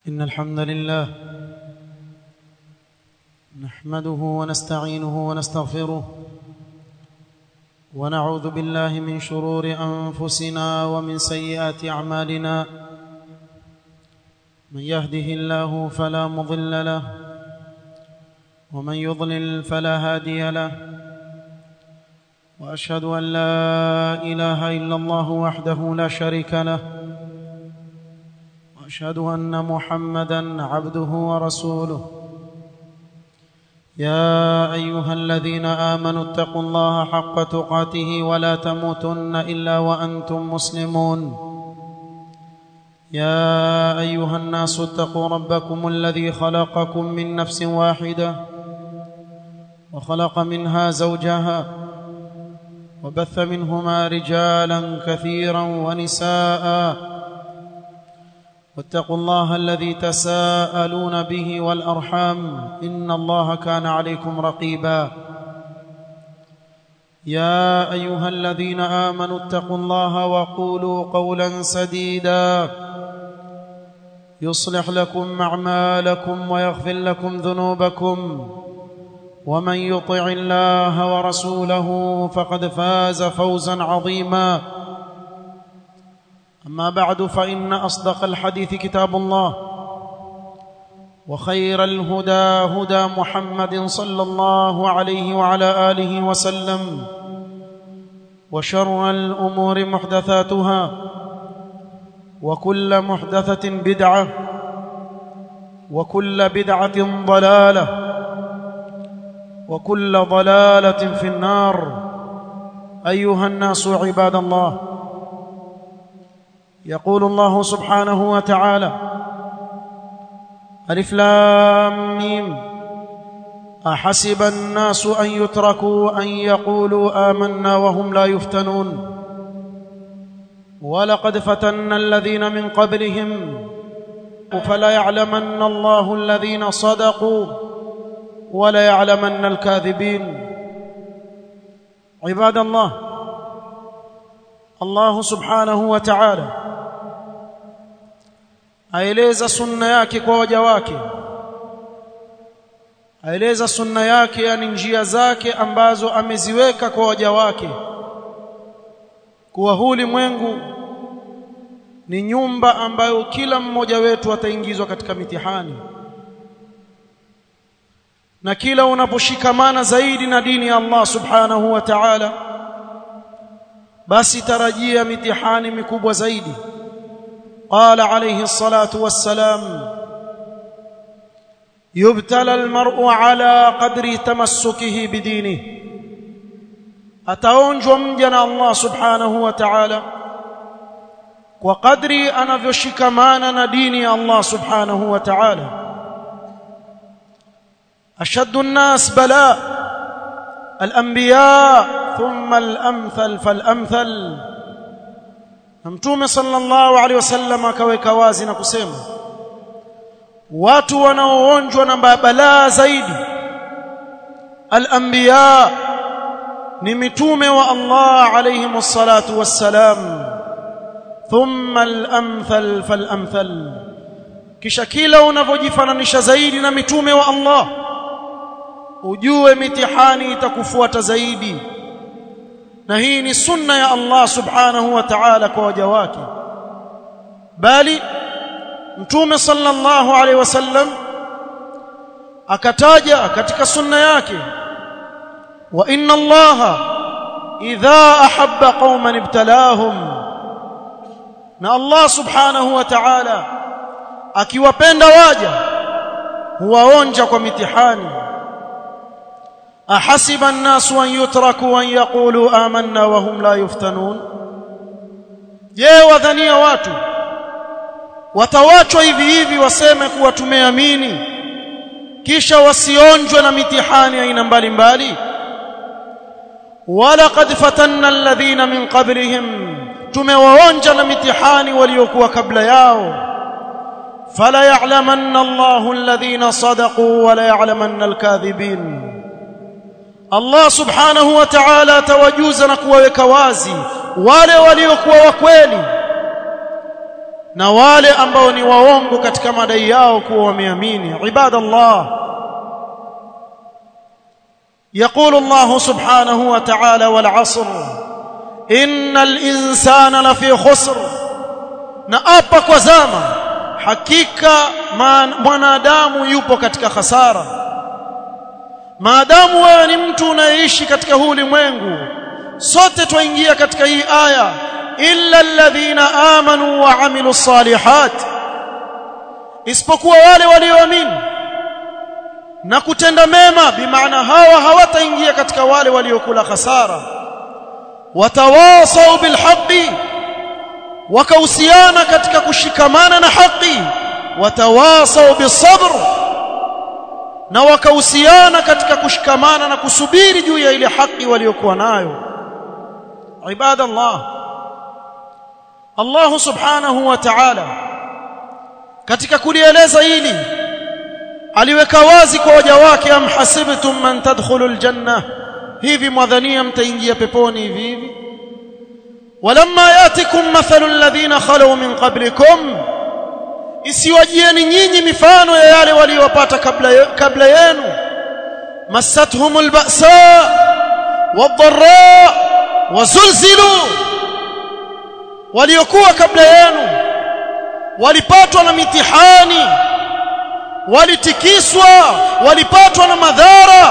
إن الحمد لله نحمده ونستعينه ونستغفره ونعوذ بالله من شرور أنفسنا ومن سيئات أعمالنا من يهده الله فلا مضل له ومن يضلل فلا هادي له وأشهد أن لا إله إلا الله وحده لا شريك له واشهد ان محمدا عبده ورسوله يا ايها الذين امنوا اتقوا الله حق تقاته ولا تموتن الا وانتم مسلمون يا ايها الناس اتقوا ربكم الذي خلقكم من نفس واحده وخلق منها زوجها وبث منهما رجالا كثيرا ونساء واتقوا الله الذي تساءلون به والارحام ان الله كان عليكم رقيبا يا ايها الذين امنوا اتقوا الله وقولوا قولا سديدا يصلح لكم اعمالكم ويغفر لكم ذنوبكم ومن يطع الله ورسوله فقد فاز فوزا عظيما اما بعد فان اصدق الحديث كتاب الله وخير الهدى هدى محمد صلى الله عليه وعلى اله وسلم وشر الامور محدثاتها وكل محدثه بدعه وكل بدعه ضلاله وكل ضلاله في النار ايها الناس عباد الله يقول الله سبحانه وتعالى ألف لام ميم أحسب الناس أن يتركوا أن يقولوا آمنا وهم لا يفتنون ولقد فتنا الذين من قبلهم فلا يعلمن الله الذين صدقوا ولا يعلمن الكاذبين عباد الله الله سبحانه وتعالى aeleza sunna yake kwa waja wake aeleza sunna yake yani njia zake ambazo ameziweka kwa waja wake kuwa huu ulimwengu ni nyumba ambayo kila mmoja wetu ataingizwa katika mitihani na kila unaposhikamana zaidi na dini ya Allah subhanahu wa ta'ala basi tarajia mitihani mikubwa zaidi قال عليه الصلاه والسلام يبتلى المرء على قدر تمسكه بدينه ataonjwa mja na Allah subhanahu wa ta'ala kwa kadri anavyoshikamana na dini ya Allah subhanahu wa ta'ala ashaddu an-nas bala al-anbiya thumma al-amthal fal-amthal na mtume sallallahu alaihi wasallam akaweka wazi na kusema watu wanaoonjwa na balaa zaidi al-anbiya ni mitume wa Allah alayhi wassalatu wassalam thumma al-amthal fal-amthal kisha kila unavyojifananisha zaidi na mitume wa Allah ujue mitihani itakufuata zaidi na hii ni sunna ya Allah subhanahu wa ta'ala kwa waja wake bali mtume sallallahu alaihi wasallam akataja katika sunna yake wa inna Allah idha ahabba qauman ibtalahum na Allah subhanahu wa ta'ala akiwapenda waja huwaonja kwa mitihani أحسب الناس أن يتركوا أن يقولوا آمنا وهم لا يفتنون je wadhania watu watawachwa hivi hivi waseme kuwa tumeamini kisha wasionjwe na mitihani aina mbalimbali walaqad fatanna alladhina min qablihim tumewaonja na mitihani waliokuwa kabla yao fala ya'lamanna Allahu alladhina sadaqu wala ya'lamanna alkadhibin Allah subhanahu wa ta'ala atawajuza na kuwaweka wazi wale waliokuwa wa kweli na wale ambao ni waongo katika madai yao kuwa wameamini ibadallah يقول الله سبحانه وتعالى والعصر إن الإنسان لفي خسر نأبا كوزاما حقيقة mwanadamu yupo katika khasara maadamu wewe ni mtu unaishi katika huu ulimwengu sote twaingia katika hii aya illa alladhina amanu wa amilu salihat isipokuwa wale walioamini na kutenda mema bimaana hawa hawataingia katika wale waliokula khasara watawasau bilhaqi wakahusiana katika kushikamana na haki watawasau bisabr na wakahusiana katika kushikamana na kusubiri juu ya ile haki waliokuwa nayo ibadallah Allah subhanahu wa ta'ala katika kulieleza hili aliweka wazi kwa waja wake am hasibtum man tadkhulul janna hivi mwadhania mtaingia peponi hivi hivi walamma yatikum mathalul ladhina khalu min qablikum isiwajieni nyinyi mifano ya yale waliowapata kabla kabla yenu massathumul ba'sa wadh-dharra wazulzilu waliokuwa kabla yenu walipatwa na mitihani walitikiswa walipatwa na madhara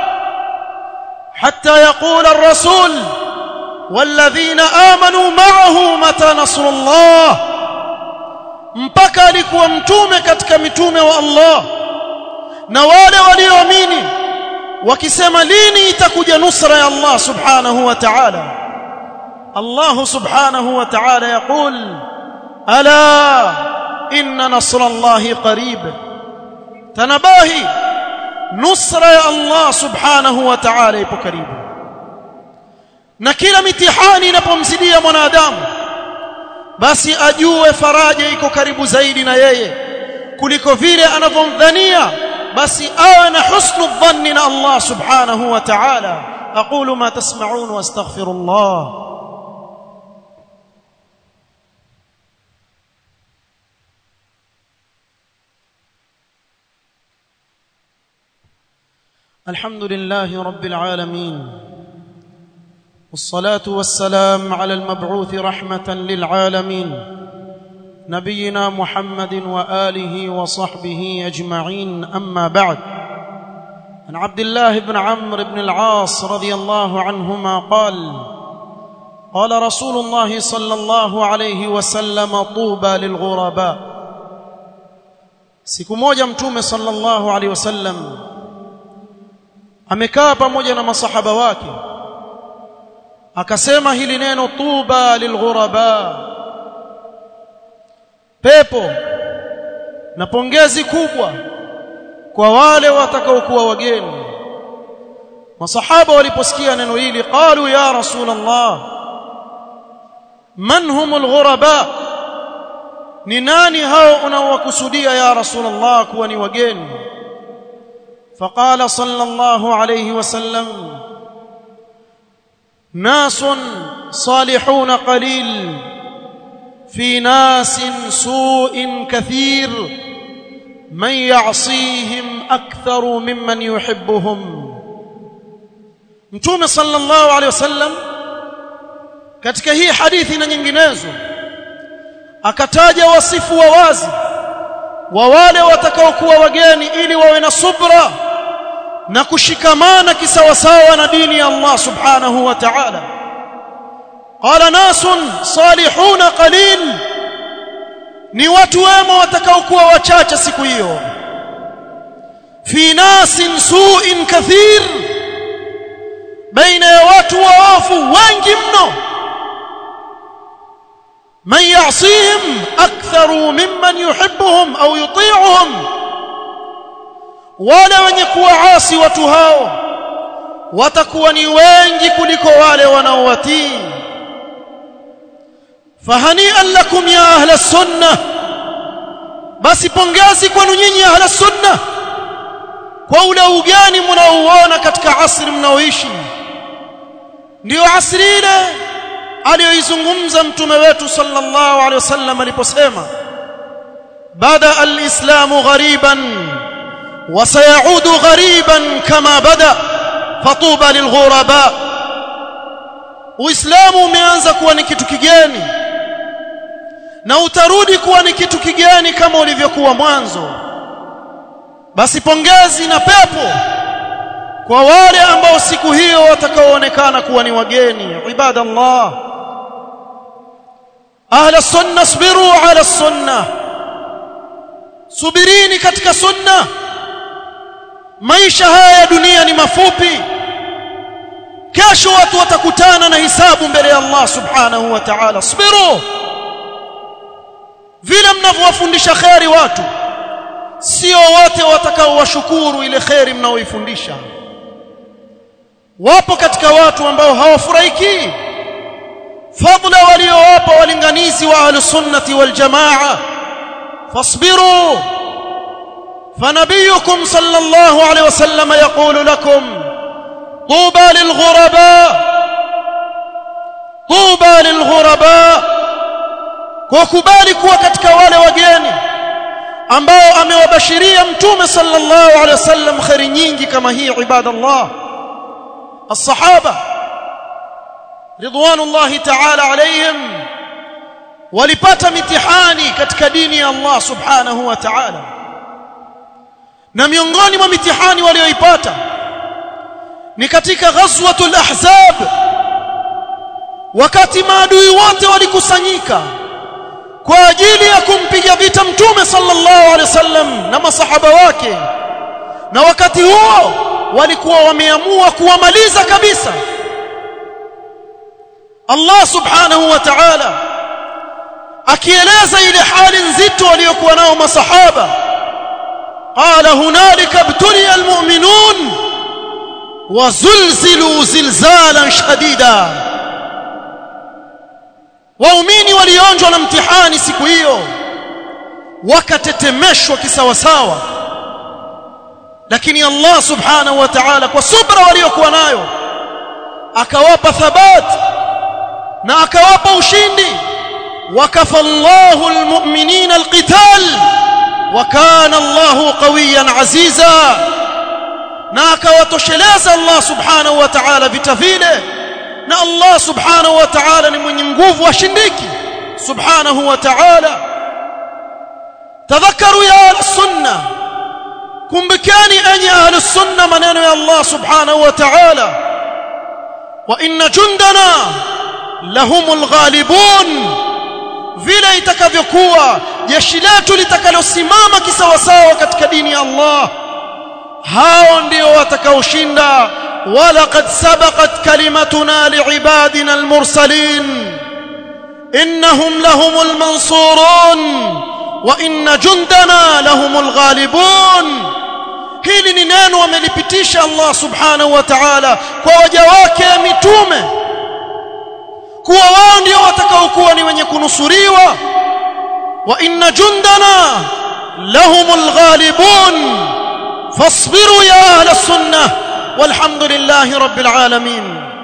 حتى يقول الرسول والذين آمنوا معه متى نصر الله mpaka alikuwa mtume katika mitume wa Allah na wale walioamini wakisema lini itakuja nusra ya Allah subhanahu wa ta'ala Allah subhanahu wa ta'ala yaqul ala inna nasra Allah qarib tanabahi nusra ya Allah subhanahu wa ta'ala ipo karibu na kila mitihani inapomzidia mwanadamu basi ajue faraja iko karibu zaidi na yeye kuliko vile anavyomdhania basi awe na husnu dhanni na Allah subhanahu wa ta'ala aqulu ma tasma'un wastaghfirullah الحمد لله رب العالمين والصلاه والسلام على المبعوث رحمه للعالمين نبينا محمد واله وصحبه اجمعين اما بعد عن عبد الله بن عمرو بن العاص رضي الله عنهما قال قال رسول الله صلى الله عليه وسلم طوبى للغرباء siku moja mtume sallallahu alaihi wasallam amekaa pamoja na masahaba wake akasema hili neno tuba lilghuraba pepo na pongezi kubwa kwa wale watakaokuwa wageni masahaba waliposikia neno hili qalu ya rasul allah man humul ghuraba ni nani hao unaowakusudia ya rasul allah kuwa ni wageni فقال صلى الله عليه وسلم ناس صالحون قليل في ناس سوء كثير من يعصيهم اكثر ممن يحبهم mtume sallallahu alaihi wasallam katika hii hadithi na nyinginezo akataja wasifu wa wazi wa wale watakaokuwa wageni ili wawe na subra na kushikamana kisawasawa na dini ya Allah subhanahu wa ta'ala qala nasun salihuna qalil ni watu wema watakaokuwa wachache siku hiyo fi nasin su'in kathir baina ya watu waofu wengi mno من يعصيهم أكثر ممن يحبهم أو يطيعهم wale wenye kuwaasi watu hao watakuwa ni wengi kuliko wale wanaowatii fahanian lakum ya ahla sunna basi pongezi kwenu nyinyi ahla sunna kwa ule ugani mnaouona katika asri mnaoishi ndio asri ile aliyoizungumza mtume wetu sallallahu alaihi wasallam aliposema bada alislamu ghariban wa sayaudu ghariban kama bada fatuba lilghuraba uislamu umeanza kuwa ni kitu kigeni na utarudi kuwa ni kitu kigeni kama ulivyokuwa mwanzo basi pongezi na pepo kwa wale ambao siku hiyo watakaoonekana kuwa ni wageni ibadallah ahla sunna sabiru ala sunna subirini katika sunna maisha haya ya dunia ni mafupi kesho watu watakutana na hisabu mbele ya Allah subhanahu wa ta'ala sabiru vile mnavyowafundisha kheri watu sio wote watakaowashukuru ile kheri mnaoifundisha wapo katika watu ambao hawafurahiki fadla waliowapa walinganizi wa ahlus sunnati wal jamaa fasbiru فنبيكم صلى الله عليه وسلم يقول لكم طوبى للغرباء طوبى للغرباء وكبالي kuwa katika wale wageni ambao amewabashiria mtume sallallahu alaihi wasallam khairi nyingi kama hii ibadallah الصحابه رضوان الله تعالى عليهم walipata mitihani katika dini ya Allah subhanahu wa ta'ala na miongoni mwa mitihani walioipata ni katika ghazwatul ahzab wakati maadui wote walikusanyika kwa ajili ya kumpiga vita mtume sallallahu alaihi wasallam na masahaba wake na wakati huo walikuwa wameamua kuwamaliza kabisa Allah subhanahu wa ta'ala akieleza ile hali nzito waliokuwa nao masahaba qala hunalika ibtuliya almu'minun wazulzilu zilzalan shadida waumini walionjwa na mtihani siku hiyo wakatetemeshwa kisawasawa lakini Allah subhanahu wa ta'ala kwa subra waliokuwa nayo akawapa thabat na akawapa ushindi wakafa Allahu almu'minina alqital wa kana Allahu qawiyan aziza na akawatosheleza Allah subhanahu wa ta'ala vita vile na Allah subhanahu wa ta'ala ni mwenye nguvu ashindiki subhanahu wa ta'ala tadhakaru ya sunna kumbukani enyi ahli sunna maneno ya Allah subhanahu wa ta'ala wa inna jundana lahumul ghalibun vile itakavyokuwa jeshi letu litakalosimama kisawasawa katika dini ya Allah hao ndio watakaoshinda ولقد سبقت كلمتنا لعبادنا المرسلين انهم لهم المنصورون وان جندنا لهم الغالبون hili ni neno amelipitisha Allah subhanahu wa ta'ala kwa waja wake mitume kuwa wao ndio watakaokuwa ni wenye kunusuriwa wa inna jundana lahumul ghalibun fasbiru ya ahla sunnah والحمد لله رب العالمين